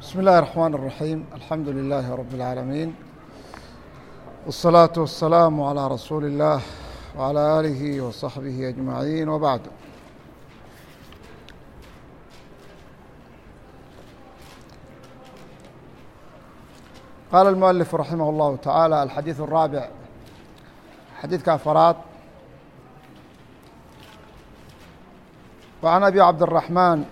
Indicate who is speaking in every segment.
Speaker 1: بسم الله الرحمن الرحيم الحمد لله رب العالمين والصلاة والسلام على رسول الله وعلى آله وصحبه أجمعين وبعد قال المؤلف رحمه الله تعالى الحديث الرابع حديث كافرات وعن أبي عبد الرحمن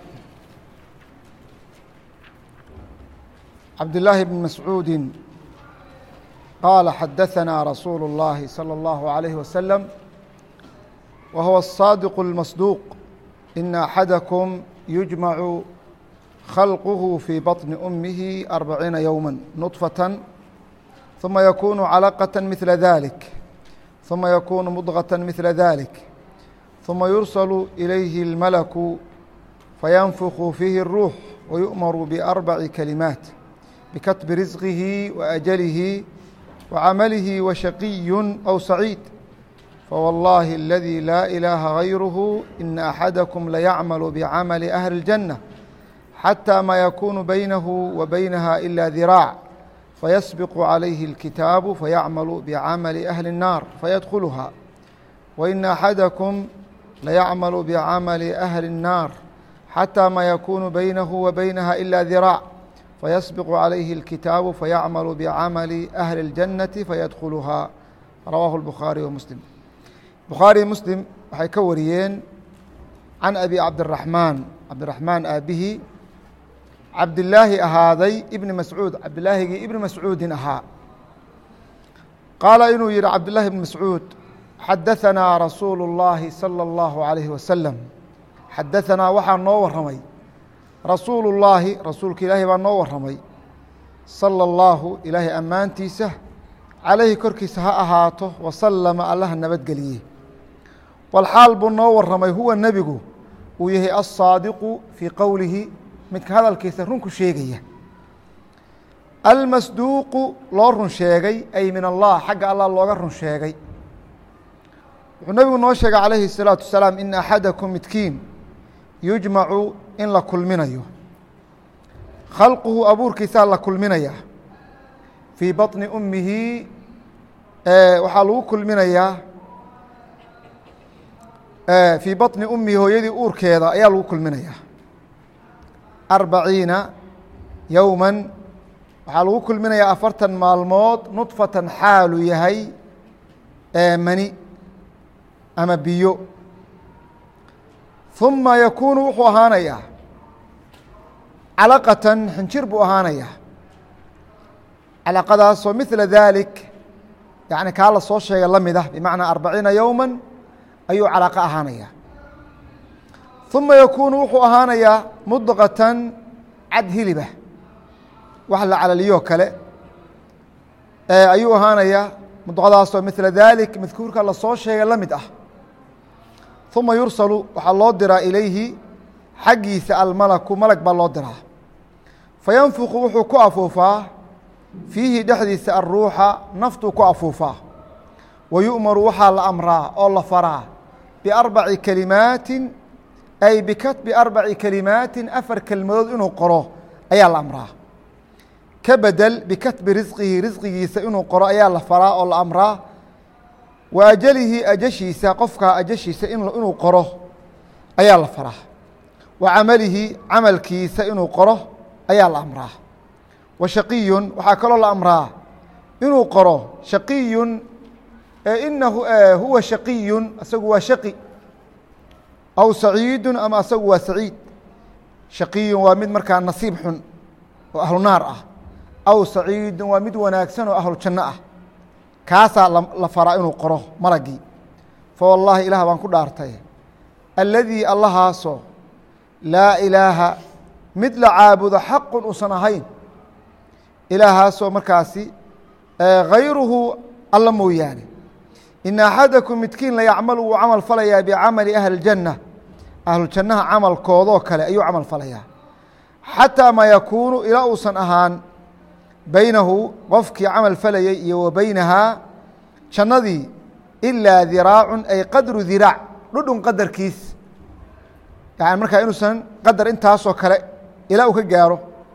Speaker 1: عبد الله بن مسعود قال حدثنا رسول الله صلى الله عليه وسلم وهو الصادق المصدوق إن أحدكم يجمع خلقه في بطن أمه أربعين يوما نطفة ثم يكون علقة مثل ذلك ثم يكون مضغة مثل ذلك ثم يرسل إليه الملك فينفخ فيه الروح ويؤمر بأربع كلمات بكتب رزقه وأجله وعمله وشقي أو سعيد فوالله الذي لا إله غيره إن أحدكم ليعمل بعمل أهل الجنة حتى ما يكون بينه وبينها إلا ذراع فيسبق عليه الكتاب فيعمل بعمل أهل النار فيدخلها وإن أحدكم ليعمل بعمل أهل النار حتى ما يكون بينه وبينها إلا ذراع فيسبق عليه الكتاب فيعمل بعمل أهل الجنة فيدخلها رواه البخاري ومسلم بخاري مسلم waxay ka wariyeen can abi cabdiraxmaan cabdiraxmaan aabihi cabdilaahi ahaaday ibni mascuud cabdilaahigii ibni mascuudin ahaa qaala inuu yihi cabdillaahi ibni mascuud xadahanaa rasuulu اllaahi salى اllahu عalayhi wasalam xadahanaa waxaa noo waramay rasuulu اllaahi rasuulka ilaahi baa noo waramay salى اllaahu ilaahay ammaantiisa calayhi korkiisa ha ahaato wasalama allaha nabadgeliye walxaal buu noo waramay huwa nebigu uu yahay alsaadiqu fii qowlihi midka hadalkiisa runku sheegaya almasduuqu loo run sheegay ay min allah xagga allah looga run sheegay wuxuu nebigu noo sheegay calayhi الsalaatu wasalaam ina axadakum midkiin yujmacu in la kulminayo khalquhu abuurkiisaa la kulminaya fii baطni ummihi waxaa lagu kulminayaa fii baطni ummihi hooyadii uurkeeda ayaa lagu kulminayaa arbaciina yowma waxaa lagu kulminayaa afartan maalmood nudfatan xaalu yahay mani ama biyo ثuma yakuunu wuxuu ahaanayaa calaqatan xinjir buu ahaanayaa calaqadaasoo mila dalik yani kaa la soo sheegay la mid ah bimacnaa arbaciina yowma ayuu calaqo ahaanaya ثuma yakuunu wuxuu ahaanayaa mudqatan cad hiliba wax la calaliyoo kale ayuu ahaanayaa mudqadaasoo mila dalik madkuurka la soo sheegay la mid ah ثuma yursalu waxaa loo diraa ilayhi xaggiisa almalaku malag baa loo diraa fayanfuqu wuxuu ku afuufaa fiihi dhexdiisa aلruuxa naftuu ku afuufaa wa yu'maru waxaa la amraa oo la faraa biarbaci kalimaatin ay bikatbi arbaci kalimaatin afar kelmadood inuu qoro ayaa la amraa ka bedel bikatbi risqihi risqigiisa inuu qoro ayaa la faraa oo la amraa wa ajalihi ajashiisa qofkaa ajashiisa inuu qoro ayaa la faraa wa camalihi camalkiisa inuu qoro ayaa la amraa wa shaqiyun waxaa kaloo la amraa inuu qoro shaqiyun inahu huwa shaqiyun asagu waa shaqi aw saciidun ama asagu waa saciid shaqiyun waa mid markaa nasiib xun oo ahlu naar ah aw saciidun waa mid wanaagsan oo ahlu janno ah kaasaa la faraa inuu qoro malagii fa wallaahi ilaah baan ku dhaartay alladii allahaasoo laa ilaaha mid la caabudo xaqun uusan ahayn ilaahaasoo markaasi hayruhu alla mooyaane ina axadakum midkiin la yacmalu wuu camal falayaa bicamali ahli اljanna ahlujannaha camalkoodoo kale ayuu camal falayaa xataa maa yakuunu ilaa uusan ahaan baynahu qofkii camal falayey iyo wa beynahaa jannadii ilaa diraacun ay qadru diraac dhudhun qadarkiis yani markaa inuusan qadar intaasoo kale ilaa uu ka gaaro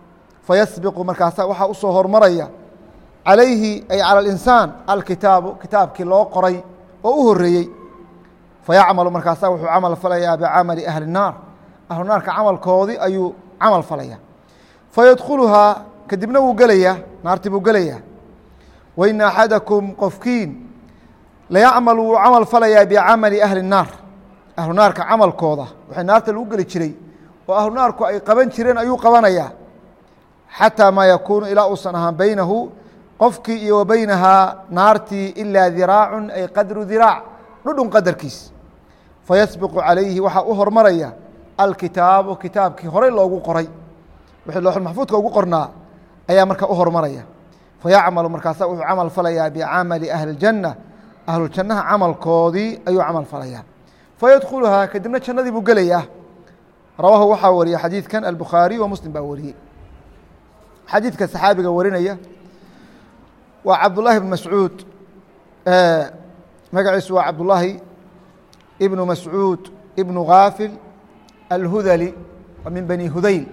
Speaker 1: fayasbiqu markaasa waxaa usoo hormaraya calayhi ay calى اlinsaan alkitaabu kitaabkii loo qoray oo u horeeyey fayacmalu markaasa wuxuu camal falayaa bicamali ahli الnaar ahlu naarka camalkoodii ayuu camal falaya fayadkhuluhaa kadibna wuu gelayaa naartii buu gelayaa waina axadakum qofkiin layacmal wuu camal falayaa bicamali ahli الnaar ahlu naarka camalkooda waxay naarta lagu geli jiray oo ahlu naarku ay qaban jireen ayuu qabanayaa xatىa maa yakuunu ilaa uusan ahaan beynahu qofkii iyo wa beynahaa naartii ilaa diraacu ay qadru diraac dhudhun qadarkiis fayasbiqu calayhi waxaa u hormaraya alkitaabu kitaabkii horey loogu qoray wixii looxulmaxfuudka ugu qornaa ayaa marka u hormaraya fayacmalu markaasa wuxuu camal falayaa bicamali ahli اljanna ahlujannaha camalkoodii ayuu camal falayaa fayadkhuluhaa kadibna jannadii buu gelayaa rawaahu waxaa wariyey xadiidkan albukhaariy wa muslim baa wariyey xadiidka saxaabiga warinaya waa cabdullaahi bn mascuud magaciisu waa cabdullaahi ibnu mascuud ibnu kaafil alhudali waa min bani hudayl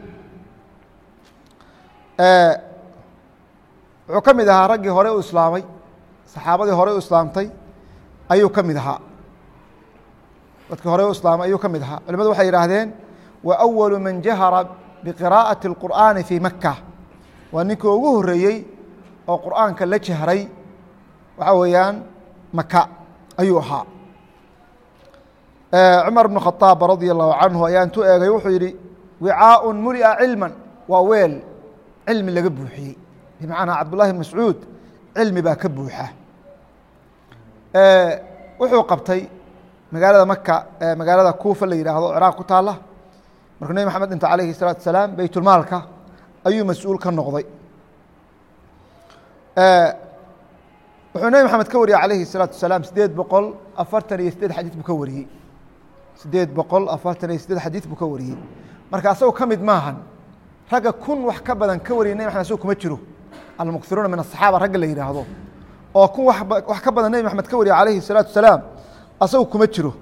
Speaker 1: wuxuu ka mid ahaa raggii hore u islaamay saxaabadii hore u islaamtay ayuu ka mid ahaa dadkii hore u islaamay ayuu ka mid ahaa culimadu waxay yihaahdeen wa أwalu man jahara biqiraaءaةi الqur'aani fii maka waa ninkii ugu horeeyey oo qur'aanka la jahray waxaa weeyaan maka ayuu ahaa cumar bn khaaab radia allahu canhu ayaa intuu eegay wuxuu yihi wicaaء mulia cilma waa weel cilmi laga buuxiyey bimacnaa cabdullahi bn mascuud cilmi baa ka buuxa wuxuu qabtay magaalada maka magaalada kuufa la yidhaahdo o ciraaq ku taala markuu nebi maxamed dhinta alayhi الsalaatu asalaam beytulmaalka ayuu mas-uul ka noqday wuxuu nebi maxamed ka wariyey alayhi الsalaatu asalaam sideed boqol afartan iyo sideed xadiid buu ka wariyey sideed boqol afartan iyo sideed xadiid buu ka wariyey marka asagoo ka mid maahan ragga kun wax ka badan ka wariyay nebi maxamed asagoo kuma jiro almuksiruuna min asaxaaba ragga la yidhaahdo oo kun wax ka badan nebi maxamed ka wariyay alayhi الsalaatu asalaam asagu kuma jiro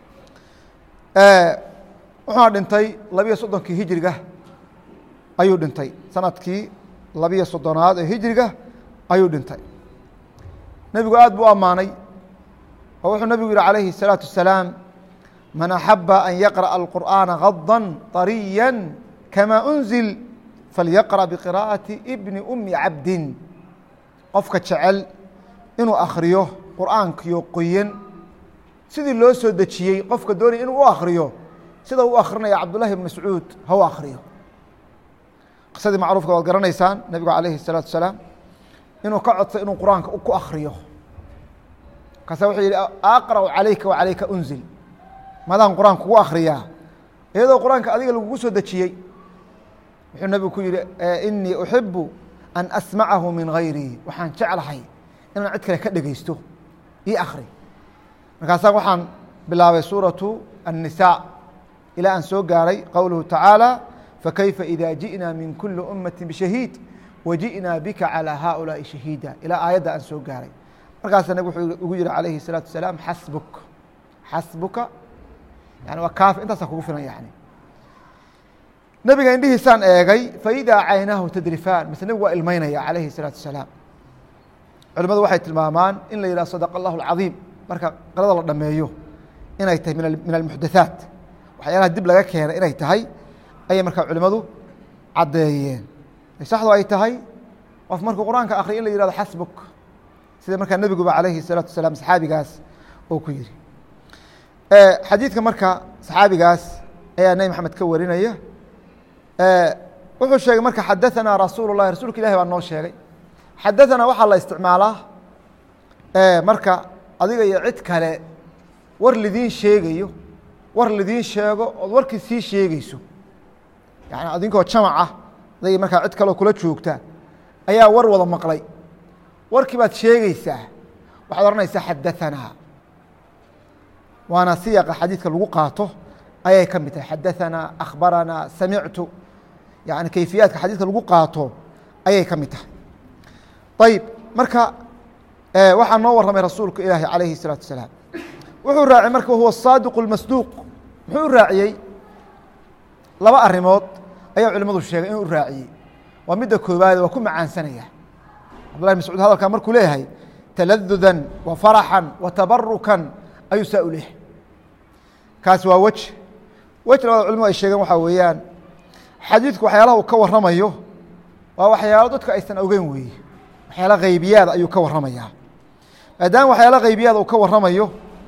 Speaker 1: wuxuuna dhintay labiyo soddonkii hijriga ayuu dhintay sanadkii labiyo soddonaad ee hijriga ayuu dhintay nebigu aad buu u ammaanay oo wuxuu nebigu yihi calayhi الsalaaةu wasalaam man axaba an yaqraأa alqur'aana gadا طariya kama unzil falyaqرأ biqirاءaةi bni umi cabdin qofka jecel inuu akhriyo qur'aankiyo qoyan sidii loo soo dejiyey qofka doonaya inuu u akriyo sida u akrinaya cabdullahi bn mascuud ha u akriyo qisadii macruufka waad garanaysaan nebigu alayhi الsalaatu wasalaam inuu ka codsay inuu qur-aanka ku akriyo markaasa wuxuu yihi aqra'u calayka wacalayka unzil madaan qur-aanka kugu akriyaa iyadoo qur-aanka adiga lagugu soo dejiyey wuxuu nebigu ku yihi inii uxibu an asmacahu min gayrii waxaan jeclahay inaan cid kale ka dhegeysto io akri markaasa waxaan bilaabay suuraةu النisاء ilaa aan soo gaaray qowluhu tacaalى fakayfa إida jiئna min kuli umaةi bshahiid wajiئna bika calى haؤulaaءi shahiida ilaa aayadda aan soo gaaray markaasa nabig wuxuu ugu yihi alayhi الsalaaةu wasalaam xasbuk xasbuka yani waa kaafi intaasaa kugu filan yani nebiga indhihiisaan eegay faidaa caynaahu tadrifaan mase nebigu waa ilmeynaya alayhi الsalaaةu wasalaam culimadu waxay tilmaamaan in la yihah sadq اllah الcaظiim marka qirada la dhameeyo inay tahay min almuxdathaat waxyaalaha dib laga keenay inay tahay ayay markaa culimadu caddeeyeen saxdu ay tahay qof markuu qur-aanka akriya in la yihahdo xasbuk sida markaa nebiguba alayhi الsalaatu wasalaam saxaabigaas uu ku yihi xadiidka marka saxaabigaas ayaa nebi maxamed ka warinaya wuxuu sheegay marka xadaثanaa rasuul الlahi rasuulka ilahi baa noo sheegay xadaثanaa waxaa la isticmaalaa marka adiga iyo cid kale war lidiin sheegayo war lidiin sheego ood warkii sii sheegeyso yani adinkoo jamaca aday markaa cid kaleo kula joogta ayaa war wada maqlay warkii baad sheegeysaa waxaad odhanaysaa xadaثanaa waana siyaqa xadiidka lagu qaato ayay ka mid tahay xadaثanaa akhbaranaa samictu yani kayfiyaadka xadiidka lagu qaato ayay ka mid tahay ayib marka waxaa noo warramay rasuulku ilaahi calayhi الsalaatu wasalaam wuxuu raaciyey marka wahuwa saadiq اlmasduuq muxuu raaciyey laba arrimood ayaa culimadu sheegay inuu raaciyey waa midda koobaad waa ku macaansanaya cabdullahi mascuud hadalkaa markuu leeyahay taladudan wa faraxan wa tabarukan ayuu saa u leeyahay kaasi waa wej wej labada culimadu ay sheegeen waxaa weeyaan xadiidku waxyaalaha uu ka warramayo waa waxyaalo dadku aysan ogeyn weeye waxyaala haybiyaada ayuu ka warramayaa maadaama waxyaala haybiyaada uu ka warramayo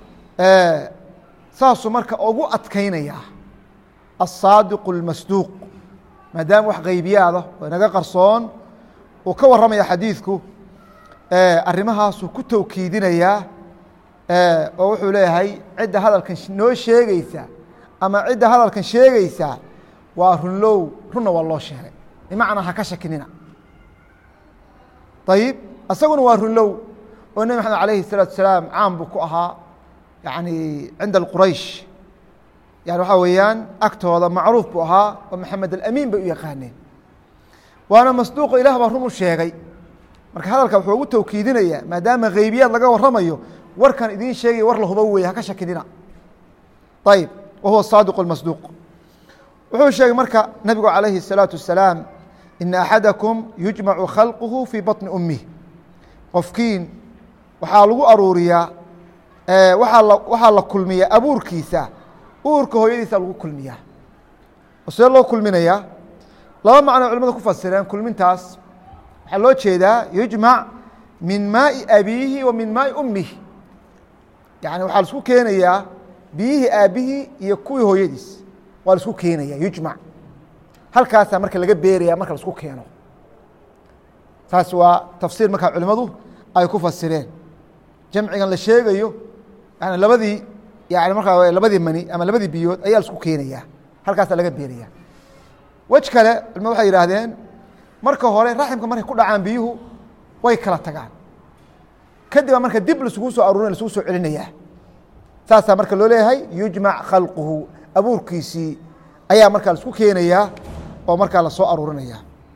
Speaker 1: saasuu marka ugu adkaynayaa aلsaadiqu اlmasduuq maadaama wax haybiyaada oo inaga qarsoon uu ka warramaya xadiidku arrimahaasuu ku towkiidinayaa oo wuxuu leeyahay cidda hadalkan noo sheegeysa ama cidda hadalkan sheegeysa waa runlow runna waa loo sheegay bimacnaa ha ka shakinina ayib isaguna waa runlow oo nebi maxamed alayhi الsalaatu salaam caam buu ku ahaa yani cinda quraysh yani waxaa weeyaan agtooda macruuf buu ahaa oo maxamed alamiin bay u yaqaaneen waana masduuqo ilah baa run u sheegay marka hadalka wuxuu ugu towkiidinayaa maadaama haybiyaad laga warramayo warkan idiin sheegaya war la hubo weeye haka shakinina ayib wa huwa saadiq اmasduuq wuxuu sheegay marka nabigu calayhi الsalaaةu wasalaam ina axadakum yujmacu khalquhu fii baطni umih qofkiin waxaa lagu aruuriyaa waaa waxaa la kulmiyaa abuurkiisa uurka hooyadiisa lagu kulmiyaa oo see loo kulminayaa laba macno culimadu ku fasireen kulmintaas waxaa loo jeedaa yujmac min maai abiihi wa min maai ummihi yani waxaa laisku keenayaa biyihii aabihii iyo kuwii hooyadiis waa laisku keenaya yujmac halkaasaa marka laga beeraya marka laisku keeno taas waa tafsiir markaa culimadu ay ku fasireen jamcigan la sheegayo yani labadii yani markaa labadii mani ama labadii biyood ayaa laisku keenaya halkaasaa laga beeraya wej kale culimadu waxay yihaahdeen marka hore raximka markay ku dhacaan biyuhu way kala tagaan kadib baa marka dib laisugu soo aruurin lasugu soo celinaya saasaa marka loo leeyahay yujmac khalquhu abuurkiisii ayaa markaa laisku keenayaa oo markaa lasoo aruurinaya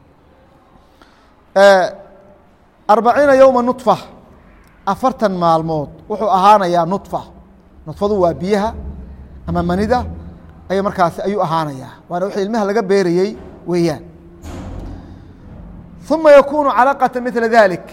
Speaker 1: arbaciina yowma nuطfa afartan maalmood wuxuu ahaanayaa nuطfa nuطfadu waa biyaha ama manida ay markaasi ayuu ahaanayaa waana wixii ilmaha laga beerayey weeyaan uma yakunu calaqata mila dalik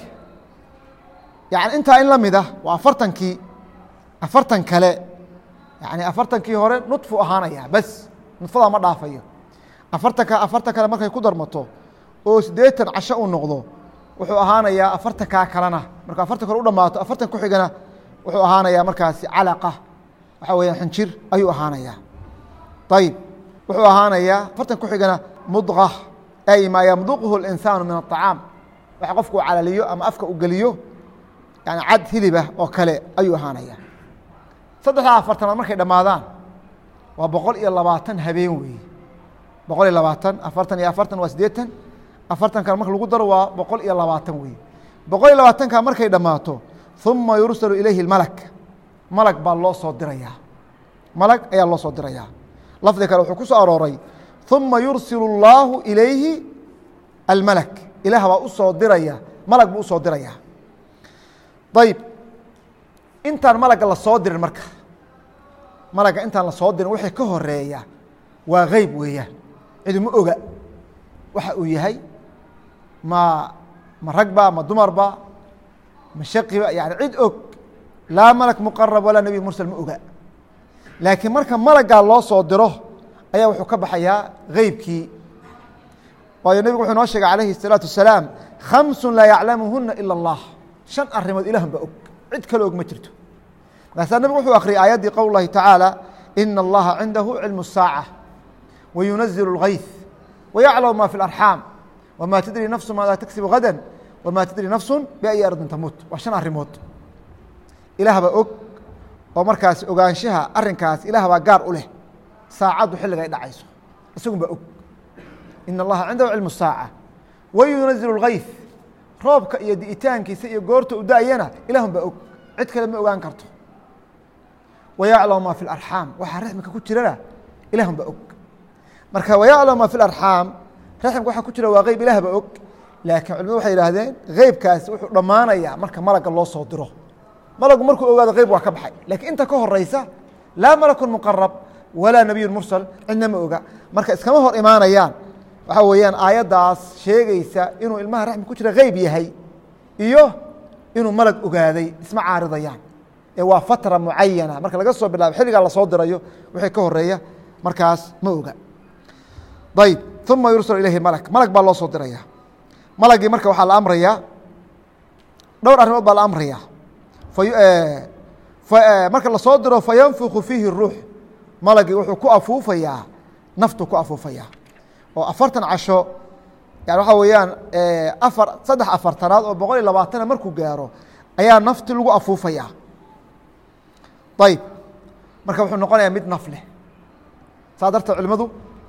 Speaker 1: yani intaa in la mid ah waa afartankii afartan kale yani afartankii hore nuطfu ahaanaya bas nudfadaa ma dhaafayo afartanka afartan kale markay ku darmato oo siddeetan casho uu noqdo wuxuu ahaanayaa afartankaa kalena markuu afartan kale u dhamaato afartan ku xigana wuxuu ahaanayaa markaasi calaqa waxaa weya xinjir ayuu ahaanayaa ayib wuxuu ahaanayaa afartan ku xigana mudqa ay maa yamduqhu اlinsaanu min aطacaam waxa qofku uu calaliyo ama afka u geliyo yani cad hilibah oo kale ayuu ahaanaya saddexdaa afartanaad markay dhammaadaan waa boqol iyo labaatan habeen weeye boqol iyo labaatan afartan iyo afartan waa siddeetan afartankan marka lagu daro waa boqol iyo labaatan weeye boqol iyo labaatanka markay dhammaato uma yursalu ilayhi malak malag baa loo soo dirayaa malag ayaa loo soo dirayaa lafdi kale wuxuu ku soo arooray uma yursilu اllaahu ilayhi almalak ilaah baa u soo diraya malag buu usoo diraya ayib intaan malagga la soo dirin marka malagga intaan la soo dirin wixii ka horeeya waa geyb weeyaan cidu ma oga waxa uu yahay ma ma ragba ma dumarba ma shaqiba yani cid og laa malak muqarab walaa nebi mursal ma oga laakiin marka malaggaa loo soo diro ayaa wuxuu ka baxayaa geybkii waayo nebigu wuxuu noo sheegay calayhi الsalaatu wasalaam khamsu laa yaclamuhuna ila اllah shan arrimood ilahun baa og cid kale og ma jirto markaasaa nebigu wuxuu akhriyay aayaddii qowl lahi tacaala ina allaha cindahu cilmu الsaaca wayunazilu اlgayث wayaclamu ma fi اlarxaam wma tadri nafsu maadaa tagsibu gada wma tadri nafsu biayi ardin tamuut waa shan arrimood ilaah baa og oo markaas ogaanshaha arinkaas ilaah baa gaar u leh saacaddu xilliga ay dhacayso isagun baa og ina allaha cindahu cilmu الsaaca wayunazilu اlgayث roobka iyo di'itaankiisa iyo goorta u da-ayana ilaahun baa og cid kale ma ogaan karto wayaclamu ma fi اlarxaam waxaa raxmika ku jirana ilaahun baa og marka wayaclamu ma fi اlarxaam raximka waxa ku jira waa geyb ilaah baa og laakiin culimadu waxay yidhahdeen geybkaasi wuxuu dhammaanayaa marka malagga loo soo diro malagu markuu ogaado geyb waa ka baxay lakiin inta ka horeysa laa malakun muqarab walaa nebiyun mursal cidna ma oga marka iskama hor imaanayaan waxaa weeyaan aayaddaas sheegaysa inuu ilmaha raxmi ku jira geyb yahay iyo inuu malag ogaaday isma caaridayaan ee waa fatra mucayana marka laga soo bilaabo xilligaa lasoo dirayo wixii ka horeeya markaas ma oga ayb uma yursal ilayhi malak malag baa loo soo diraya malagii marka waxaa la amrayaa dhowr arrimood baa la amraya marka lasoo diro fayanfuku fiihi ruux malagii wuxuu ku afuufayaa naftu ku afuufaya oo afartan casho yani waxaa weeyaan afar saddex afartanaad oo boqol iyo labaatana markuu gaaro ayaa nafti lagu afuufaya ayb marka wuxuu noqonayaa mid naf leh saa darteed culimadu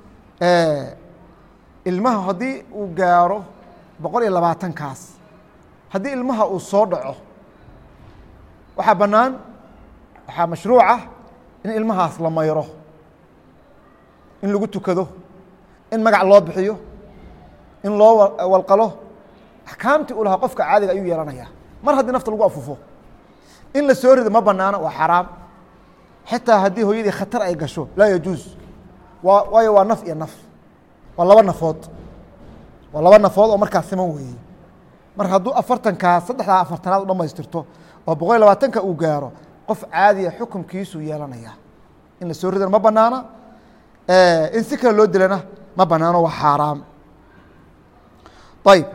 Speaker 1: ilmaha haddii uu gaaro boqol iyo labaatankaas haddii ilmaha uu soo dhaco waxaa bannaan waxaa mashruucah in ilmahaas la mayro in lagu tukado in magac loo bixiyo in loo walqalo axkaamtii uu lahaa qofka caadiga ayuu yeelanaya mar haddii nafta lagu afuufo in la soo rido ma banaano waa xaraam xitaa haddii hooyadii khatar ay gasho laa yajuus waa waayo waa naf iyo naf waa laba nafood waa laba nafood oo markaas siman weeye mar hadduu afartankaas saddexdaa afartanaad u dhamaystirto oo boqol iyo labaatanka uu gaaro qof caadiya xukumkiisuu yeelanaya in la soo ridana ma banaana in si kale loo dilana ma banaano waa xaaraam ayb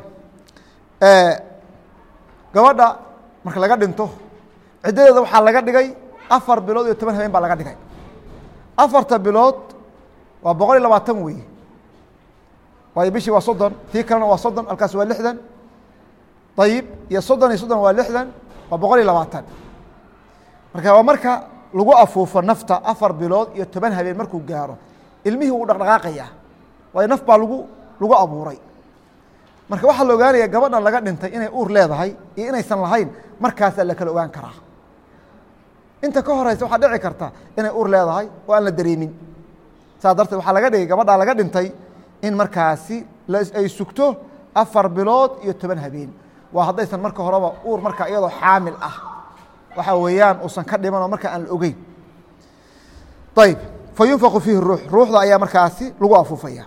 Speaker 1: gabadha marka laga dhinto ciddadeeda waxaa laga dhigay afar bilood iyo toban habeen baa laga dhigay afarta bilood waa boqol iyo labaatan weeye waayo bishii waa soddon tii kalena waa soddon halkaas waa lixdan ayib iyo soddon iyo soddon waa lixdan waa boqol iyo labaatan marka waa marka lagu afuufo nafta afar bilood iyo toban habeen markuu gaaro ilmihii wuu dhaqdhaqaaqaya waayo naf baa lagu lagu abuuray marka waxaa la ogaanaya gabadhan laga dhintay inay uur leedahay iyo inaysan lahayn markaasaa la kala ogaan karaa inta ka horeysa waxaa dhici karta inay uur leedahay oo aan la dareemin saas darteed waxaa laga dhigay gabadhaa laga dhintay in markaasi ay sugto afar bilood iyo toban habeen waa haddaysan marka horeba uur markaa iyadoo xaamil ah waxa weeyaan uusan ka dhiman oo markaa aan la ogeyn ayb fa yunfaqu fiihi ruux ruuxda ayaa markaasi lagu afuufaya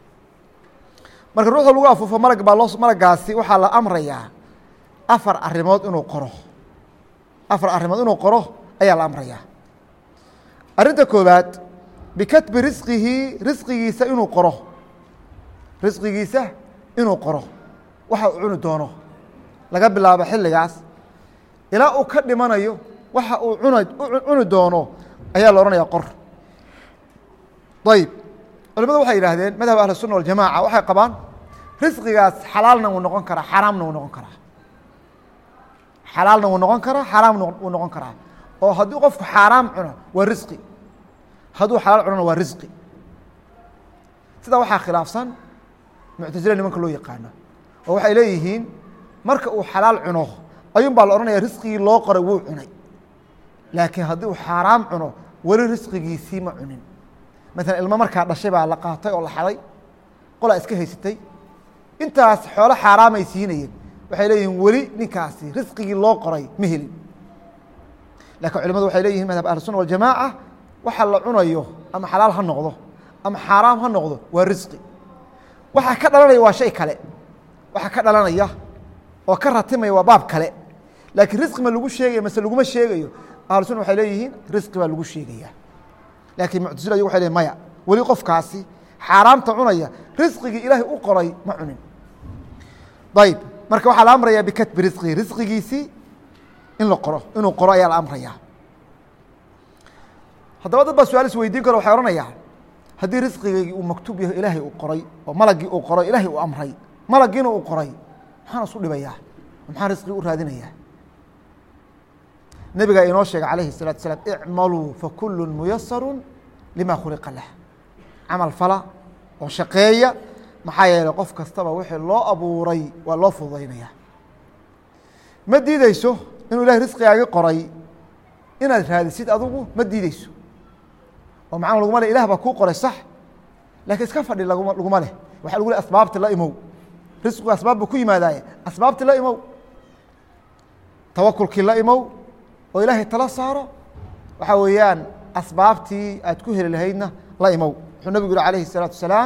Speaker 1: marka ruuxda lagu afuufo malag baa loo malagaasi waxaa la amrayaa afar arimood inuu qoro afar arrimood inuu qoro ayaa la amrayaa arrinta koowaad bikatbi risqihi risqigiisa inuu qoro risqigiisa inuu qoro waxa uu cuni doono laga bilaabo xilligaas ilaa uu ka dhimanayo waxa uu cuna cuni doono ayaa la odhanaya qor ayb culimadu waxay yidhaahdeen madhab ahli الsuna waljamaca waxay qabaan risqigaas xalaalna wuu noqon karaa xaraamna wuu noqon karaa xalaalna wuu noqon karaa xaraamna wuu noqon karaa oo haddii qofku xaaraam cuno waa risqi hadduu xalaal cunona waa risqi sidaa waxaa khilaafsan muctasila nimanka loo yaqaano oo waxay leeyihiin marka uu xalaal cuno ayuun baa la odhanaya risqigii loo qoray wuu cunay laakiin haddii uu xaaraam cuno weli risqigiisii ma cunin maala ilmo markaa dhashay baa la qaatay oo la xaday qolaa iska haysatay intaas xoolo xaaraamay siinayeen waxay leeyihiin weli ninkaasi risqigii loo qoray ma helin lakiin culimadu waxay leeyihin madhab ahlusuna waljamaaca waxa la cunayo ama xalaal ha noqdo ama xaaraam ha noqdo waa risqi waxaa ka dhalanaya waa shay kale waxaa ka dhalanaya oo ka ratimaya waa baab kale laakiin risqi ma lagu sheegaya mase laguma sheegayo ahlusuna waxay leeyihiin risqi baa lagu sheegaya laakiin muctasila ayagu waxay lehin maya weli qofkaasi xaaraamta cunaya risqigii ilaahay u qoray ma cunin ayb marka waxaa la amraya bikatbi risqihi risqigiisii in la qoro inuu qoro ayaa la amraya haddaba dad baa su-aal is weydiin karo waxay ohanayaan haddii risqigaygii uu maktuub yahay ilaahay uu qoray oo malagii uu qoray ilaahay uu amray malagiina uu qoray maxaan isu dhibayaa maxaan risqigi u raadinayaa nebigaa inoo sheegay calayhi الsalatu asalaam icmaluu fakulu muyasaru lima khuliqa lah camal fala oo shaqeeya maxaa yeeley qof kastaba wixii loo abuuray waa loo fududaynaya ma diideyso inuu ilahay risqigaagi qoray inaad raadisid adugu ma diideyso oo macana laguma le ilah baa kuu qoray sax lakiin iska fadhi laguma laguma leh waxaa lagu le asbaabti la imow risqigu asbaab buu ku yimaadaaye asbaabti la imow tawakulkii la imow oo ilaahay tala saaro waxaa weeyaan asbaabtii aad ku heli lahaydna la imow wuxuu nebigu yihi alayhi الsalaatu wasalaam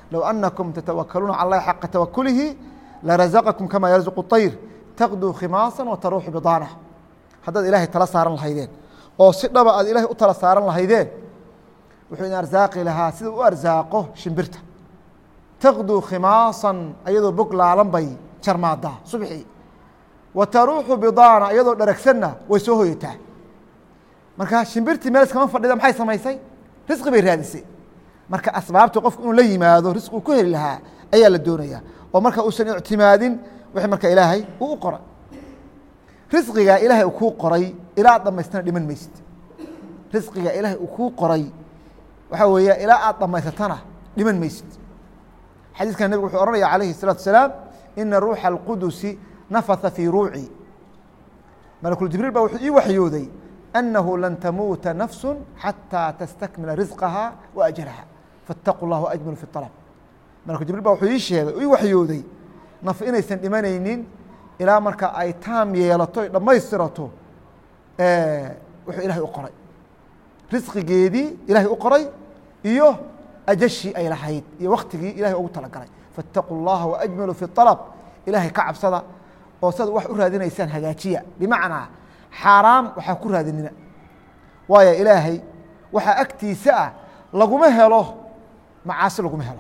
Speaker 1: low anakum tatawakaluuna cala allahi xaqa tawakulihi larazaqakum kama yarzuqu طayr taqduu khimaasa wa taruuxu bidaana haddaad ilaahay tala saaran lahaydeen oo si dhaba aad ilaahay u tala saaran lahaydeen wuxuu idin arsaaqi lahaa sida u arsaaqo shimbirta taqduu khimaasan ayadoo bog laalan bay jarmaadaa subxii wa taruuxu bidaana iyadoo dharagsanna way soo hoyataa marka shimbirtii meel iskama fadhida maxay samaysay risqi bay raadisay marka asbaabta qofku inuu la yimaado risqi uu ku heli lahaa ayaa la doonaya oo marka uusan ictimaadin wixii marka ilaahay uu u qoray risqigaa ilaahay uu kuu qoray ilaa aad dhamaystana dhiman maysid risqiga ilaahay uu kuu qoray waxaa weeya ilaa aad dhamaysatana dhiman maysid xadiiskan nebigu wuxuu ohanaya calayhi الsalaatu wasalaam ina ruuxa اlqudusi nafatha fii ruuci malakul jibriil baa wuxuu ii waxyooday أنه لن تمuuتa نفس حatىa تsتكمiلa رزقها وأجلha فاتقوا الله وأجملوا في الطلب ملك جiبريل ba wuxuu ii sheegay ii waxyooday naf inaysan dhimanaynin ilaa marka ay taam yeelato ay dhammaystirato wuxuu ilahay u qoray risqigeedii ilahay u qoray iyo ajashii ay lahayd iyo waktigii ilahay ugu talagalay فاتقوا اللaha وأجملوا في الطلب ilahay ka cabsada oo sad wax u raadinaysaan hagaajiya بمعنىa xaaraam waxaa ku raadinina waayo ilaahay waxaa agtiisa ah laguma helo macaasi laguma helo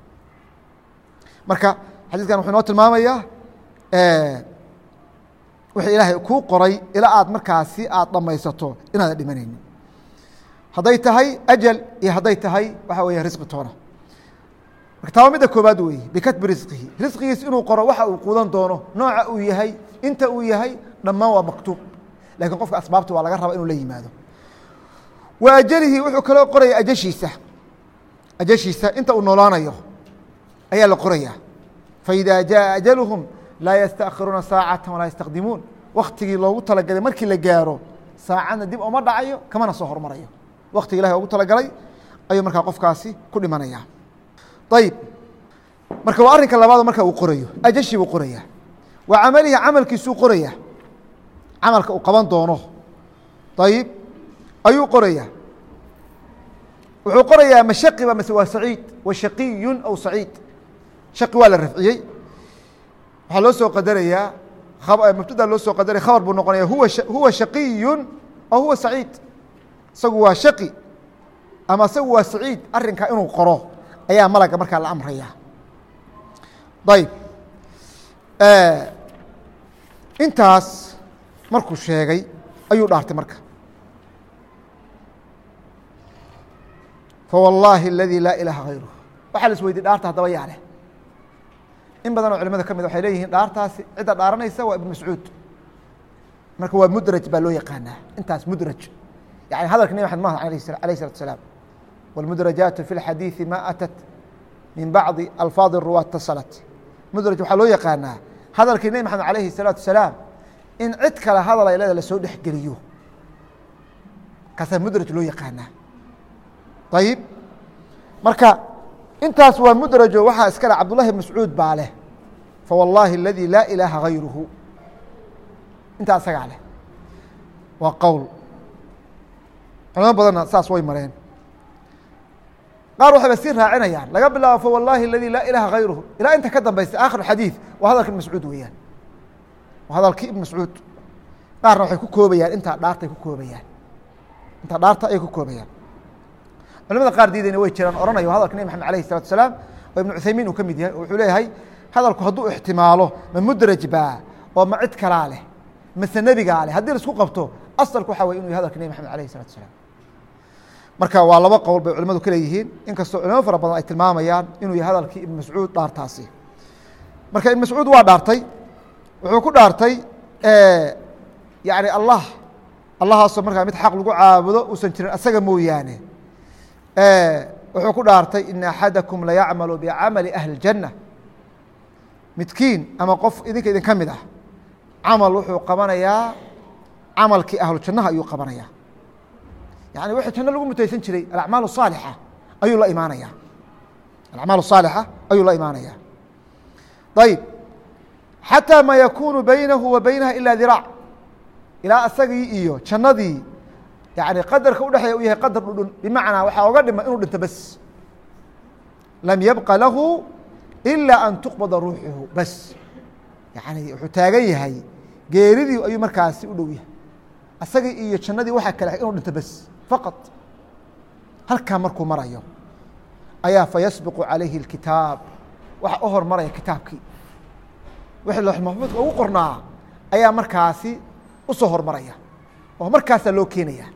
Speaker 1: marka xadiiskan wuxuu inoo tilmaamayaa wixii ilaahay kuu qoray ilaa aad markaasi aad dhamaysato inaadan dhimanaynin hadday tahay ajal iyo hadday tahay waxaa weya risqi toona marka taaba midda koobaad weeye bikatbi risqihi risqigiis inuu qoro waxa uu quudan doono nooca uu yahay inta uu yahay dhammaan waa maktuub lakin qofka asbaabta waa laga raba inuu la yimaado wa ajalihi wuxuu kaloo qoraya ajashiisa ajashiisa inta uu noolaanayo ayaa la qoraya faإida jaءa ajaluhum laa yastakhiruuna saacata walaa yastaqdimuun waktigii loogu talagalay markii la gaaro saacadna dib oma dhacayo kamana soo hormarayo waktiga ilahay ogu talagalay ayuu markaa qofkaasi ku dhimanaya ayib marka waa arrinka labaado marka uu qorayo ajashii buu qoraya wa camalihi camalkiisuu qoraya camalka uu qaban doono ayib ayuu qoraya wuxuu qorayaa mashaqiba mase waa saciid wa shaqiyu aw saciid shaqi waa la rafciyey waxaa loo soo qadarayaa mubtada loo soo qadaraya khabar buu noqonaya huwa huwa shaqiyu aw huwa saciid isagu waa shaqi ama isagu waa saciid arrinkaa inuu qoro ayaa malaga markaa la amraya ayib intaas markuu sheegay ayuu dhaartay marka fawallaahi اladii laa ilaaha hayruh waxaa la isweydiy dhaarta haddaba yaa leh in badan oo culimada ka mid waxay leeyihiin dhaartaasi cidda dhaaranaysa waa ibn mascuud marka waa mudraj baa loo yaqaanaa intaas mudraj yani hadalka nebi maxamed mahad alayh الsalatu asalaam wاlmudrajaatu fi اlxadiiثi ma atat min bacdi alfaadi ruwa tasalat mudraj waxaa loo yaqaanaa hadalkii nebi maxamed alayhi الsalaatu asalaam in cid kale hadal ay leeda lasoo dhexgeliyo kaasaa mudraj loo yaqaanaa ayib marka intaas waa mudrajo waxaa iska le cabdullahi bn mascuud baa leh fawallaahi اladii laa ilaaha hayruhu intaa isagaa leh waa qowl culamo badanna saas way mareen qaar waxayba sii raacinayaan laga bilaabo fawallaahi اladii laa ilaaha hayruhu ilaa inta ka dambaysa aakhir xadiid waa hadalka ibn mascuud weeyaan waa hadalkii ibn mascuud qaarna waxay ku koobayaan intaa dhaartay ku koobayaan intaa dhaarta ayay ku koobayaan culamada qaar diidayna way jiraan ohanayo hadalka nebi maxamed alayh الsalatu asalaam oo ibn cuthaymiin uu ka mid yahay oo wuxuu leeyahay hadalku hadduu ixtimaalo ma mudraj baa oo ma cid kalaa leh mase nebigaa leh haddii laisku qabto asalku waxa wey inu yahy hadalka nebi maxamed alayh الsalatu asalaam marka waa laba qowl bay culimadu ka leeyihiin inkastoo culimo fara badan ay tilmaamayaan inuu yahay hadalkii ibn mascuud dhaartaasi marka ibn mascuud waa dhaartay wuxuu ku dhaartay yani allah allahaasoo markaa mid xaq lagu caabudo uusan jirin asaga mooyaane wuxuu ku dhaartay ina axadakum layacmalu bicamali ahli اjanna midkiin ama qof idinka idin ka mid ah camal wuxuu qabanayaa camalkii ahlu jannaha ayuu qabanayaa yani wixii janno lagu mutaysan jiray alacmaal saalixa ayuu la imaanaya alacmaal saalixa ayuu la imaanaya ayib xatىa ma yakunu baynahu wa baynaha ila diraac ilaa asagii iyo jannadii yani qadarka udhexeeya u yahay qadar dhudhun bimacnaa waxaa oga dhima inuu dhinto bes lam yabqa lahu ilaa an tuqbada ruuxuhu bas yani wuxuu taagan yahay geeridii ayuu markaasi u dhow yahay asagii iyo jannadii waxaa kale inuu dhinto bas faqad halkaa markuu marayo ayaa fayasbiqu calayhi اlkitaab waxa u hormaraya kitaabkii wixii loox maxfuudka ugu qornaa ayaa markaasi usoo hormaraya oo markaasaa loo keenaya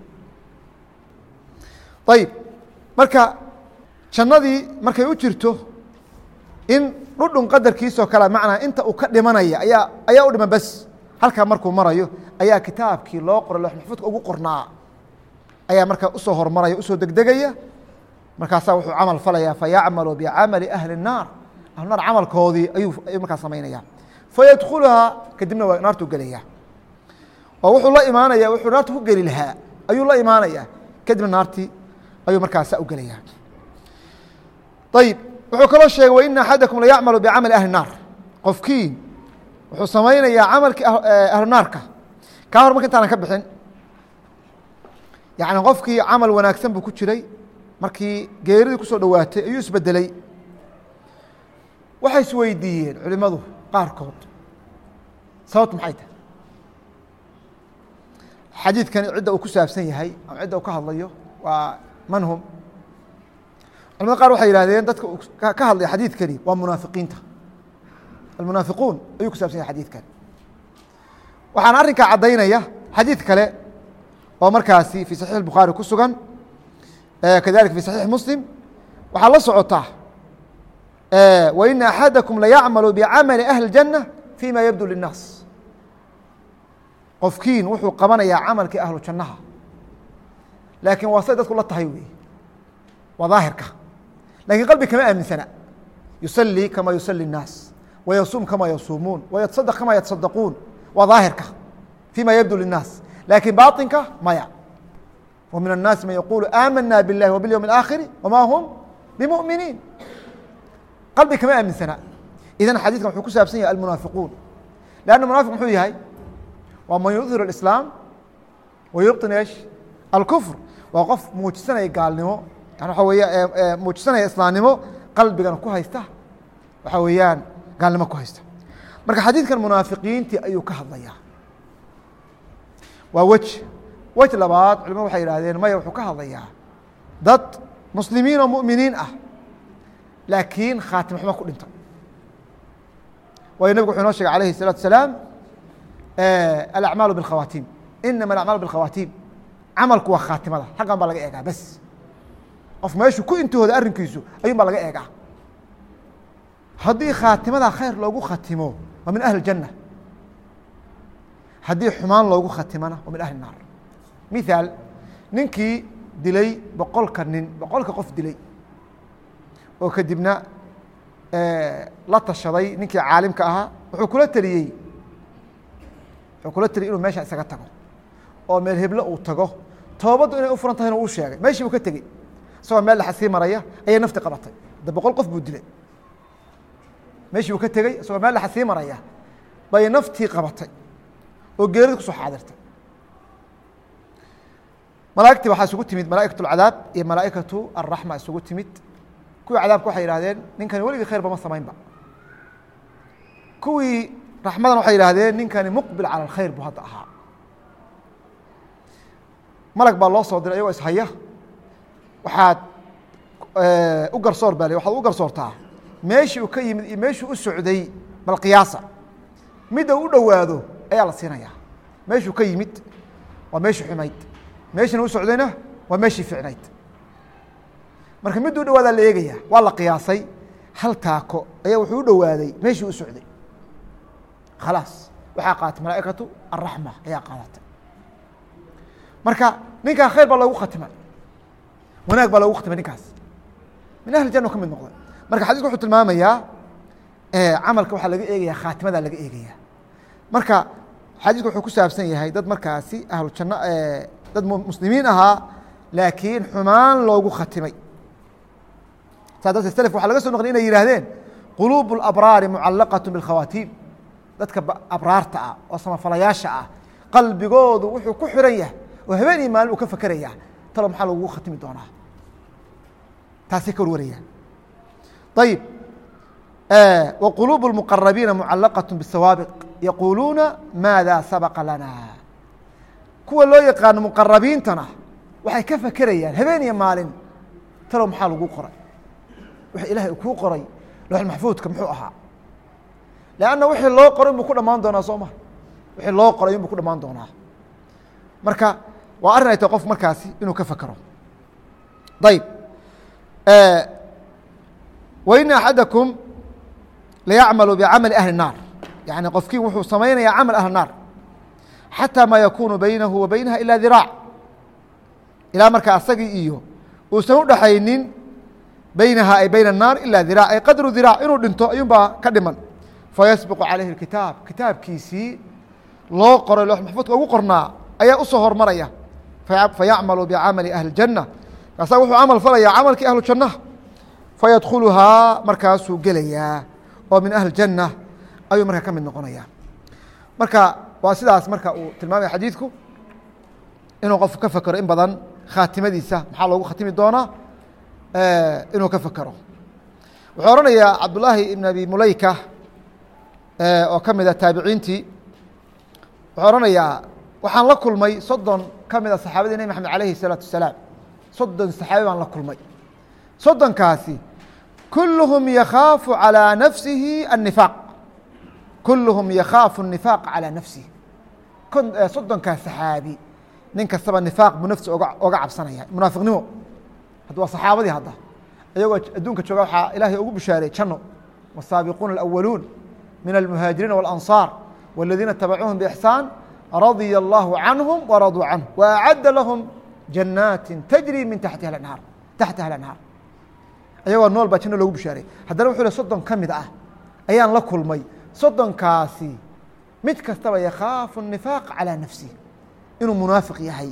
Speaker 1: ayib marka jannadii markay u jirto in dhudhun qadarkiisoo kale macnaa inta uu ka dhimanaya ayaa ayaa u dhiman bas halkaa markuu marayo ayaa kitaabkii loo qoray loox maxfuudka ugu qornaa ayaa markaa usoo hormaraya usoo degdegaya markaasaa wuxuu camal falaya fayacmalu bicamali ahli الnaar ahlunaar camalkoodii ayuu ayuu markaa samaynaya fayadkuluhaa kadibna waa naartuu gelaya oo wuxuu la imaanaya wuxuu naarta ku geli lahaa ayuu la imaanaya kadibna naartii ayuu markaasa u gelaya ayib wuxuu kaloo sheegay waina axadakum layacmalu bicamali ahli الnaar qofkii wuxuu samaynayaa camalkii ahlu naarka kaa hor marka intaanan ka bixin yani qofkii camal wanaagsan buu ku jiray markii geeridii kusoo dhowaatay ayuu isbedeley waxay isweydiiyeen culimadu qaarkood sababtu maxay tahay xadiidkani cidda uu ku saabsan yahay ama cidda uu ka hadlayo waa man hum culamada qaar waxay yihahdeen dadka uu ka hadlaya xadiidkani waa munaafiqiinta almunaafiquun ayuu ku saabsan yahay xadiidkani waxaana arrinkaa caddaynaya xadiid kale oo markaasi fii saxiix الbukhaari ku sugan kadalika fi saxiix muslim waxaa la socotaa waina axadakum layacmalu bicamali ahli اjanة fima yabdu lلnaas qofkiin wuxuu qabanayaa camalkii ahlu jannaha laakiin waa say dadku la tahay wey waa daahirka lakin qalbi kama aaminsana yusalii kama yusali الnaas wayasuum kama yasuumuun wayataصadq kama yataصadaquun waa daahirka fima yabdu lلnaas lakin baطinka maya ومن الناaس maن يقuل آmنا بالله وباليوم الآkhر وma هم بمؤمiنiin qalbi kama aaminsana idan xadيثkan wuxuu ku saabsan yahay المنaafiقuun لأن منaafiq muxuu yahay waa man يظhir الإسلام ويبطن eش الكفر waa qof muujisanaya gaalnimo yan waa wey muujisanaya islaamnimo qalbigana ku haysta waxa weeyaan gaalnimo ku haysta marka xadiidkan munaafiqiintii ayuu ka hadlaya waa wej wej labaad culimadu waxay yihahdeen maya wuxuu ka hadlayaa dad muslimiin oo mu'miniin ah laakiin khaatim xumo ku dhintay waayo nebigu wuxuu inoo shegay alayhi الsalatu asalaam alacmaalu biاlkhawaatiim inama alacmaalu biاlkhawaatiim camalku waa khaatimada halkan baa laga eegaa bes qof meeshuu ku intihooda arrinkiisu ayun baa laga eegaa haddii khaatimada khayr loogu khatimo waa min ahli اjanة haddii xumaan loogu khatimana waa min ahli الnaar mithaal ninkii dilay boqolka nin boqolka qof dilay oo kadibna la tashaday ninkii caalimka ahaa wuxuu kula teliyey wuxuu kula teliyey inuu meesha isaga tago oo meel heblo uu tago toobaddu inay u furan tahayna uu sheegay meeshii buu ka tegey isagoo meel dhexa sii maraya ayay nafti qabatay de boqol qof buu dilay meeshii buu ka tegey isagoo meel dhexa sii maraya bay naftii qabatay oo geerida kusoo xaadirtay malaa'igtii waxaa isugu timid malaa'ikaة اlcadaab iyo malaa'ikatu الraxma isugu timid kuwii cadaabka waxay yihahdeen ninkani weligii khayrba ma samaynba kuwii raxmadan waxay yihahdeen ninkani muqbil calى اkhayr buu hadda ahaa malag baa loo soo diray iyagoo ishaya waxaad u garsoor baa l waxaad u garsoortaa meeshii uu ka yimid iyo meeshuu u socday bal qiyaasa midda u dhowaado ayaa la siinaya meeshuu ka yimid waa meeshii xumayd meeshina u socdayna waa meeshii ficnayd marka midda u dhawaadaa la eegaya waa la qiyaasay hal taako ayaa wuxuu u dhowaaday meeshii u socday khalaas waxaa qaaatay malaa'ikatu araxma ayaa qaadatay marka ninkaa khayr baa loogu khatimay wanaag baa loogu khatimay ninkaas min ahli janna ka mid noqday marka xadiisku wuxuu tilmaamayaa camalka waxaa laga eegaya khaatimadaa laga eegaya marka xadiisku wuxuu ku saabsan yahay dad markaasi ahlu janno dad muslimiin ahaa laakiin xumaan loogu khatimay saa darteed self waxa laga so noqliy inay yihahdeen quluub اlabraari mucalaqaة biاlkhawaatiim dadka abraarta ah oo samafalayaasha ah qalbigoodu wuxuu ku xiran yahay oo habeen iyo maalin uu ka fakeraya talo maxaa lagugu khatimi doonaa taasay ka warwarayaan ayib wa quluub اlmuqarabiina mucalaqaة bsawaabiq yaquuluuna maada sabaqa lana kuwa loo yaqaano muqarabiintana waxay ka fakerayaan habeen iyo maalin talow maxaa lagu qoray wix ilahay kuu qoray loox maxfuudka muxuu ahaa lanna wixii loo qoray inbuu ku dhamaan doonaa soo ma wixii loo qoray inbuu ku dhamaan doonaa marka waa arrin ay tahay qof markaasi inuu ka fakero ayb waina axadakum layacmalu bicamali ahli الnaar yani qofkii wuxuu samaynayaa camal ahli naar xatى ma yakunu baynahu wa baynaha ila diraac ilaa markaa asagii iyo uusan udhaxaynin baynaha ay bayna الnaar ila diraac ay qadru diraac inuu dhinto ayuun baa ka dhiman fayasbiqu calayhi اkitaab kitaabkiisii loo qoray loox maxfuudka ugu qornaa ayaa usoo hormaraya fayacmalu bicamali ahli اjanة kaasaa wuxuu camal falaya camalkii ahlu jannaha fayadkhuluhaa markaasuu gelayaa oo min ahli janة ayuu markaa ka mid noqonaya marka waa sidaas marka uu tilmaamaya xadiidku inuu qofku ka fekero in badan khaatimadiisa maxaa loogu khatimi doonaa inuu ka fekero wuxuu ohanayaa cabdullaahi ibn abi mulayka oo ka mida taabiciintii wuxuu ohanayaa waxaan la kulmay soddon ka mida saxaabadii nebi maxamed alayhi الsalaatu wasalaam soddon saxaabi baan la kulmay soddonkaasi kulluhum yakhaafu calىa nafsihi الnifaaq kulluhum yakhaafu الnifaaq calىa nafsihi soddonkaa saxaabi nin kastaba nifaaq buu nafsi oga oga cabsanaya munaafiqnimo hadda waa saxaabadii hadda iyagoo adduunka jooga waxaa ilaahay ugu bishaaray janno والsaabiquuna الأwaluun min الmuhaajiriina والأnصاar والadiina itabacuuhum bإxsaan radya اllahu canهum waraduu canه وأcadda lahum janaati tajri min taxtiha anhaar taxtiha alanhaar ayagoo nool baa janno loogu bishaaray haddana wuxuu le soddon ka mid ah ayaan la kulmay soddonkaasi mid kastaba yakhaafu الnifaaq calىa nafsih inuu munaafiq yahay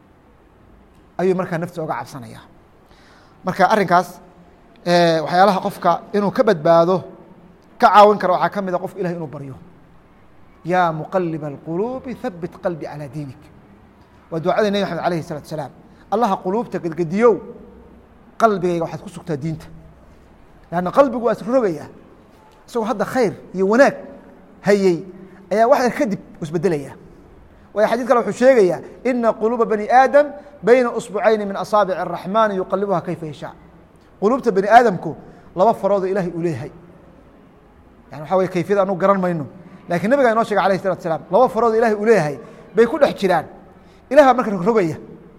Speaker 1: ayuu markaa nafsi oga cabsanaya marka arrinkaas waxyaalaha qofka inuu ka badbaado ka caawin kara waxaa ka mida qofka ilahay inuu baryo yaa muqaliba اlquluubi habit qalbi calىa diinik waa ducadii nebi maxamed alayh الsalatu asalaam allaha quluubta gedgediyow qalbigayga waxaad ku sugtaa diinta lanna qalbigu waa isrogaya isagoo hadda khayr iyo wanaag hayey ayaa wax yar kadib isbedelaya waayo xadid kale wuxuu sheegayaa ina quluuba bani aadam bayna usbucayni min asaabic الraxmaani yuqalibuha kayfa yashaa quluubta bani aadamku laba faroodoo ilahay uu leeyahay yani waxa wey kayfiyada anu garan mayno lakiin nabigaa inoo shegay alayh الsalatu asalaam laba faroodoo ilahay uu leeyahay bay ku dhex jiraan ilah baa marka rogrogaya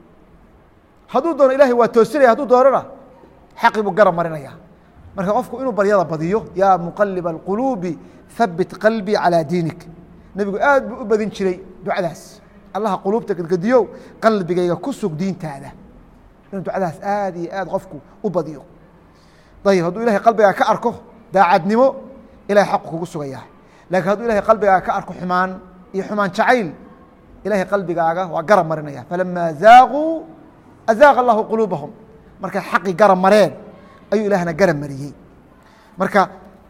Speaker 1: hadduu doono ilahay waa toosinaya hadduu doonona xaqi buu garab marinaya marka qofku inuu baryada badiyo yaa muqaliba اlquluubi habit qalbii calىa diinik nebigu aad buu u badin jiray ducadaas allaha quluubta gedgediyow qalbigayga ku sug diintaada inuu ducadaas aad iyo aad qofku u badiyo ayib hadduu ilahay qalbigaaga ka arko daacadnimo ilahay xaqu kugu sugaya lakiin hadduu ilahay qalbigaaga ka arko xumaan iyo xumaan jacayl ilahay qalbigaaga waa garab marinaya falama zaaquu azaaqa allahu quluubahum markay xaqi garab mareen ayuu ilahna garab mariyey marka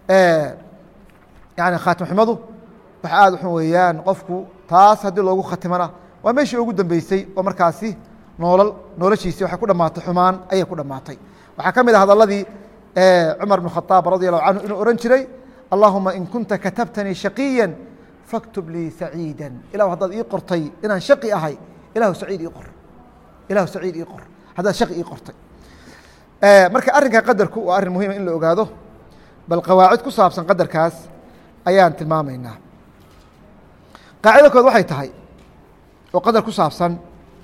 Speaker 1: yani khaatimxumadu waxa aad waxun weeyaan qofku taas haddii loogu khatimana waa meeshii ugu dambeysay oo markaasi noolal noloshiisi waxay ku dhamaatay xumaan ayay ku dhamaatay waxaa ka mid ah hadalladii cumar bn khaaab radi allahu canhu inuu ohan jiray allahuma in kunta katabtanii shaqiya faktub lii saciida ilahu haddaad ii qortay inaan shaqi ahay ilahu saciid ii qor ilahu saciid ii qor haddaad shaqi ii qortay marka arrinka qadarku waa arrin muhiima in la ogaado bal qawaacid ku saabsan qadarkaas ayaan tilmaamaynaa qaacida kood waxay tahay oo qadar ku saabsan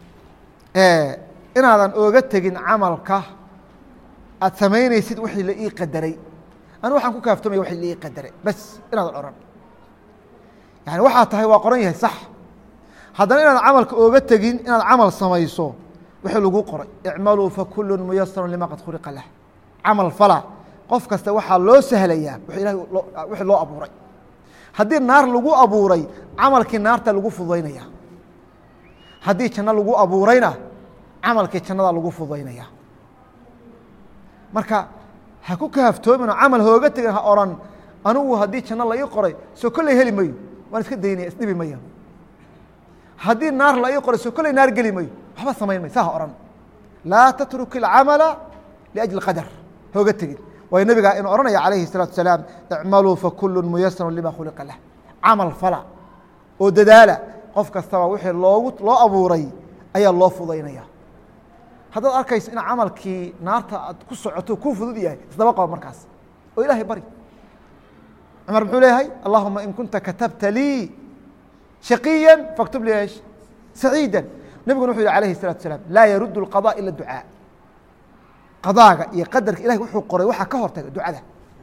Speaker 1: inaadan ooga tegin camalka aad samaynaysid wixii la ii qadaray anu waxaan ku kaaftamaya wixii la ii qadaray bas inaadan oran yani waxaa tahay waa qoran yahay sax haddana inaadan camalka ooga tegin inaad camal samayso wixii lagu qoray icmaluu fakulu muyasaru lima qad khuliqa lah camal fala qof kasta waxaa loo sahlayaa w ilahay wixii loo abuuray haddii naar lagu abuuray camalkii naarta lagu fududaynaya haddii janno lagu abuurayna camalkii jannada lagu fududaynaya marka ha ku kaaftoomin oo camal hooga tegin ha oran anugu haddii janno la ii qoray soo kolley heli mayo waan iska daynaya isdhibi maya haddii naar la ii qoray soo kolley naar geli mayo waxba samayn may saa ha ohan laa tatruk اlcamala liأjli qadar hooga tegin waayo nebiga inuu ohanaya calayhi الsalatu asalaam icmaluu fakulu muyasarun lima khuliqa lah camal fala oo dadaala qof kastaba wixii loogu loo abuuray ayaa loo fudaynaya haddaad arkayso in camalkii naarta aad ku socoto kuu fudud yahay isdaba qaba markaas oo ilaahay bari cumar muxuu leeyahay allahuma in kunta katabta lii shaqiya faktub li esh saciida nebiguna wuxuu yihi alayhi الsalatu asalaam laa yarud اlqaضاء ila ducaa qadaaga iyo qadarka ilahay wuxuu qoray waxaa ka hortaga ducada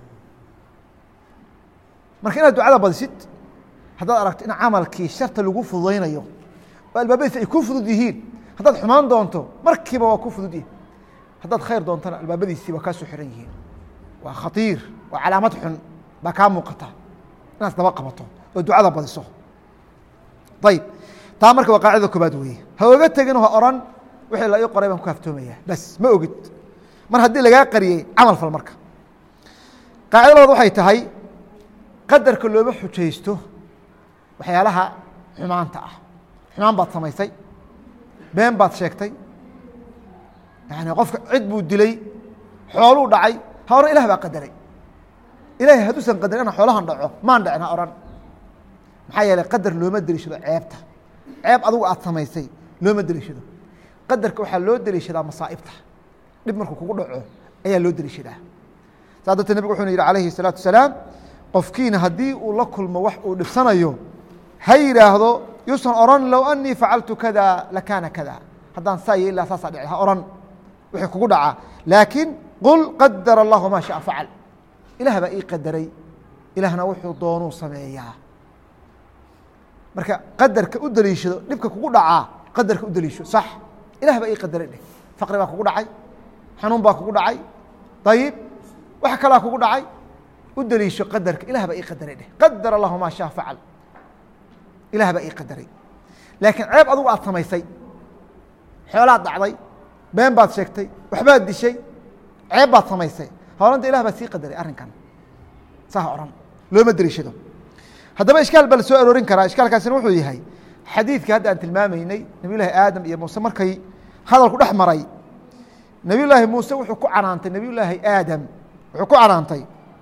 Speaker 1: marka inaad ducada badisid haddaad aragto in camalkii sharta lagu fududaynayo oo albaabadiisa ay ku fudud yihiin haddaad xumaan doonto markiiba waa ku fudud yihin haddaad khayr doontona albaabadiisii waa kaa soo xiran yihiin waa khatiir waa calaamad xun baa kaa muuqata inaad isdaba qabato oo ducada badiso ayib taa marka waa qaacida koobaad weeye ha oga tegin ha oran wixii la ii qoray baan ku haftoomaya bas ma ogid mar haddii lagaa qariyey camal fal marka qaacida labaad waxay tahay qadarka looma xujaysto waxyaalaha xumaanta ah xumaan baad samaysay been baad sheegtay yani qofka cid buu dilay xooluu dhacay ha ohan ilah baa qadaray ilahay hadduusan qadarin inaan xoolahan dhaco maan dhacin ha ohan maxaa yeeley qadar looma deliishado ceebta ceeb adugu aad samaysay looma deliishado qadarka waxaa loo deliishadaa masaa'ibta dhib markuu kugu dhaco ayaa loo deliishadaa saa darteed nebig wuxuuna yidhi alayhi الsalaatu wasalaam qofkiina haddii uu la kulmo wax uu dhibsanayo ha yidhaahdo yuusan oran low anii facaltu kada lakaana kada haddaan saa iyo ilaa saasaa dhici ha oran wixii kugu dhacaa laakiin qul qadar allahu maa shaءa facal ilaah baa ii qadaray ilaahna wuxuu doonuu sameeyaa marka qadarka u deliishado dhibka kugu dhacaa qadarka u deliisho sax ilah baa ii qadaray dheh faqri baa kugu dhacay xanuun baa kugu dhacay ayib wax kalaa kugu dhacay u deliisho qadarka ilah baa ii qadaray dheh qadar allahu maa shaa facal ilah baa ii qadaray laakiin ceeb adugu aad samaysay xoolaad dhacday been baad sheegtay waxbaad dishay ceeb baad samaysay horanta ilah baa sii qadaray arrinkan saa ohan looma deliishado haddaba ishkaal baa la soo aroorin karaa ishkaalkaasina wuxuu yahay xadiidka hadda aan tilmaamaynay nabiy llaahi aadam iyo muuse markay hadalku dhex maray nabiy llaahi muuse wuxuu ku canaantay nabiy llaahi aadam wuxuu ku canaantay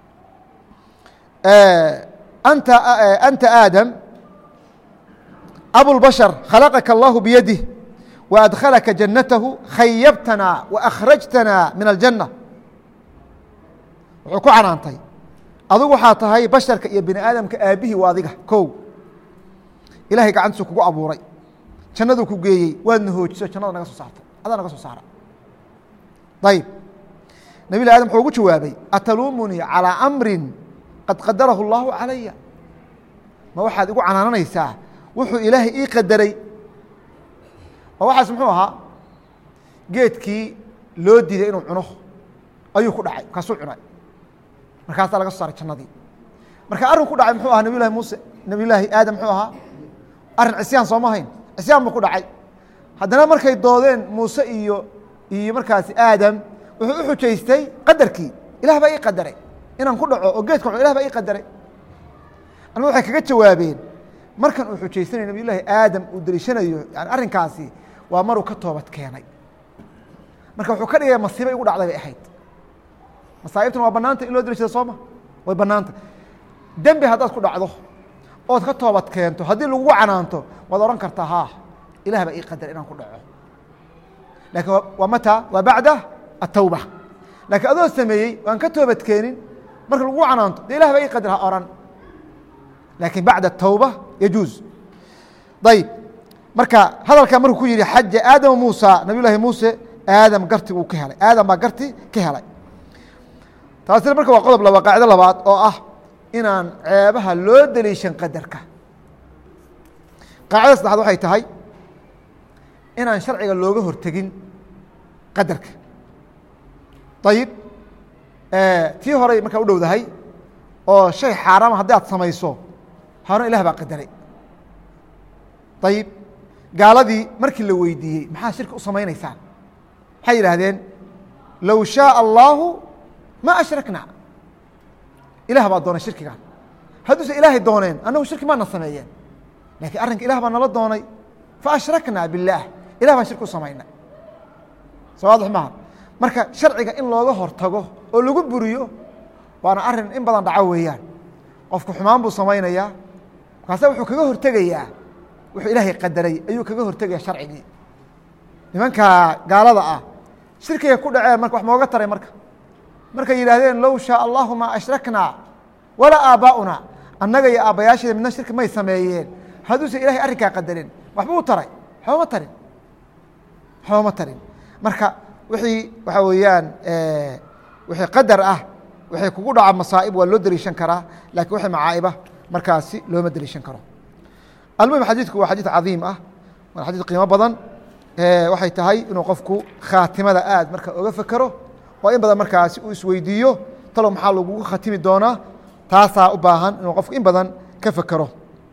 Speaker 1: anta anta aadam abulbashar khalaqaka allahu biyadih waadkhalaka jannatahu khayabtana waakhrajtana min aljanna wuxuu ku canaantay adigu waxaa tahay basharka iyo bini aadamka aabihii waa adiga kow ilahay gacantiisu kugu abuuray jannaduu ku geeyey waadna hoojiso jannada naga soo saartay adaa naga soo saara ayib nabi llahi adam wuxuu ugu jawaabay ataluumunii calىa amrin qad qadarahu اllahu calaya ma waxaad igu canaananaysaa wuxuu ilaahay ii qadaray oo waxaas muxuu ahaa geedkii loo diiday inuu cuno ayuu ku dhacay kaasuu cunay markaasaa laga soo saaray jannadii marka arrin ku dhacay muxuu ahaa nabiy llahi muuse nabiy llaahi aadam muxuu ahaa arrin cisyaan sooma hayn cisyaan buu ku dhacay haddana markay doodeen muuse iyo iyo markaasi aadam wuxuu u xujaystay qadarkii ilah baa ii qadaray inaan ku dhaco oo geedka cuno ilah baa ii qadaray ama waxay kaga jawaabeen markan uu xujaysanayo nabiy llaahi aadam uu deliishanayo yani arrinkaasi waa maruu ka toobad keenay marka wuxuu ka dhigaya masiibo igu dhacday bay ahayd masaa'ibtuna waa banaanta in loo deliishado sooma way banaanta dembi haddaad ku dhacdo ood ka toobad keento haddii lagugu canaanto waad ohan kartaa ha ilah baa ii qadar inaan ku dhaco lakin waa mata waa bacda atawba lakiin adoo sameeyey waan ka toobad keenin marka lagugu canaanto de ilah baa ii qadar ha oran lakin bacda atawba yajuuz ayib marka hadalkaa markuu ku yihi xaja aadama muusa nabiy llaahi muuse aadam garti uu ka helay aadam baa garti ka helay taasina marka waa qodob laba qaacido labaad oo ah inaan ceebaha loo deliishan qadarka qaacida saddexaad waxay tahay inaan sharciga looga hortegin qadarka ayib tii horey markaa u dhowdahay oo shay xaaraama haddii aad samayso haarun ilah baa qadaray ayib gaaladii markii la weydiiyey maxaa shirki u samaynaysaan waxay yidhaahdeen low shaaء allaahu ma ashrakna ilah baa doonay shirkigan hadduusan ilaahay dooneen annagu shirki maana sameeyeen lakiin arrinka ilah baa nala doonay faashrakna biاllaah ilah baan shirki u samaynay soo waadix maaha marka sharciga in looga hortago oo lagu buriyo waana arin in badan dhaco weeyaan qofku xumaan buu samaynayaa markaase wuxuu kaga hortegayaa wuxuu ilaahay qadaray ayuu kaga hortegaya sharcigii nimanka gaalada ah shirkigay ku dhaceen marka wax mooga taray marka markay yidhaahdeen low shaa allahu maa ashraknaa walaa aabbaa'una annaga iyo aabbayaasheeda midna shirki may sameeyeen hadduusan ilahay arrinkaa qadarin waxba u taray waxbama tarin waxbama tarin marka wixii waxaa weeyaan wixii qadar ah wixii kugu dhaca masaa'ib waa loo deliishan karaa lakiin wixii macaa'iba markaasi looma deliishan karo almuhim xadiidku waa xadiid cadiim ah waa xadiid qiimo badan waxay tahay inuu qofku khaatimada aad marka oga fekero oo in badan markaasi uu isweydiiyo talow maxaa lagugu khatimi doonaa taasaa u baahan inuu qofku in badan ka fekero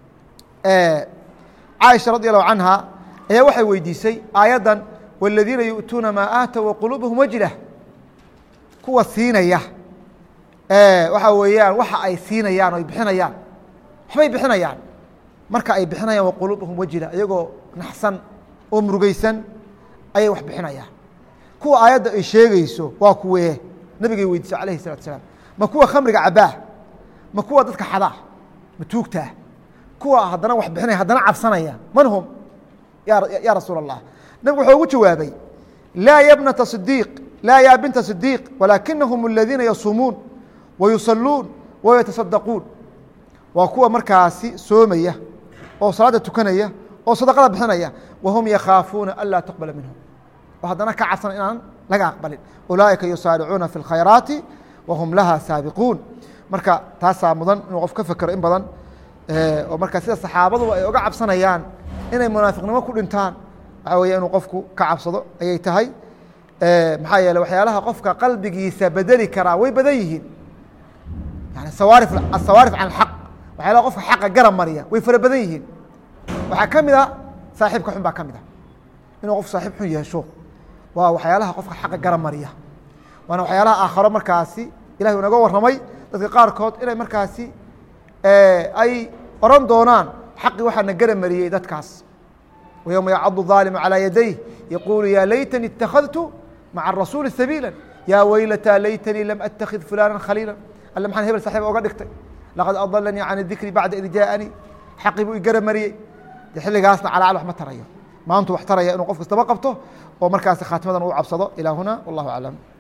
Speaker 1: caaisha radi allahu canha ayaa waxay weydiisay aayaddan wاladiina yu'tuuna maa aatow waquluubuhum wajlah kuwa siinaya waxa weeyaan waxa ay siinayaan o ay bixinayaan waxbay bixinayaan marka ay bixinayaan waquluubuhum wajila iyagoo naxsan oo murugeysan ayay wax bixinayaan kuwa aayadda ay sheegeyso waa kuwee nabigay weydiisay alayhi الsalatu salaam ma kuwa khamriga cabaa ma kuwa dadka xadaa ma tuugtaa kuwa haddana wax bixinaya haddana cabsanaya man hum ya rasuul الlah nabigu wuxuu ugu jawaabay laa ya bnata صidiiq laa ya binta صidiiq walaakinahum اladiina yasuumuun wayusaluun wayataصadaquun waa kuwa markaasi soomaya oo salaada tukanaya oo sadaqada bixinaya wahum yakhaafuuna an laa tuqbala minhum oo haddana ka cabsan inaan laga aqbalin ulaaئika yusaaricuuna fi اlkhayraati wahum laha saabiquun marka taasaa mudan inuu qof ka fekero in badan oo marka sida saxaabaduba ay oga cabsanayaan inay munaafiqnimo ku dhintaan waxaa weya inuu qofku ka cabsado ayay tahay maxaa yeele waxyaalaha qofka qalbigiisa bedeli karaa way badan yihiin yani sawaari asawaarif can اlxaq waxyaalaha qofka xaqa garab mariya way fara badan yihiin waxaa ka mid a saaxiibka xun baa ka mid a inuu qof saaxiib xun yeesho waa waxyaalaha qofka xaqa garab mariya waana waxyaalaha aakharo markaasi ilahi u naga warramay dadka qaarkood inay markaasi ay oran doonaan xaqii waxaana garab mariyey dadkaas ويوم يعض الظالم على يديه يقول يا ليتني اتخذت مع الرسول سبيلا يا ويلتى ليتني لم أتخذ فلانا خليلا alle maxaan hebel saxiib oga dhigtay laqad adalanii can dikri bacda id jaaanii xaqii buu igara mariyey de xilligaasna calaacal wax ma tarayo maantu wax taraya inuu qof kastaba qabto oo markaasi khaatimadan uu cabsado ilaa huna wallahu aclam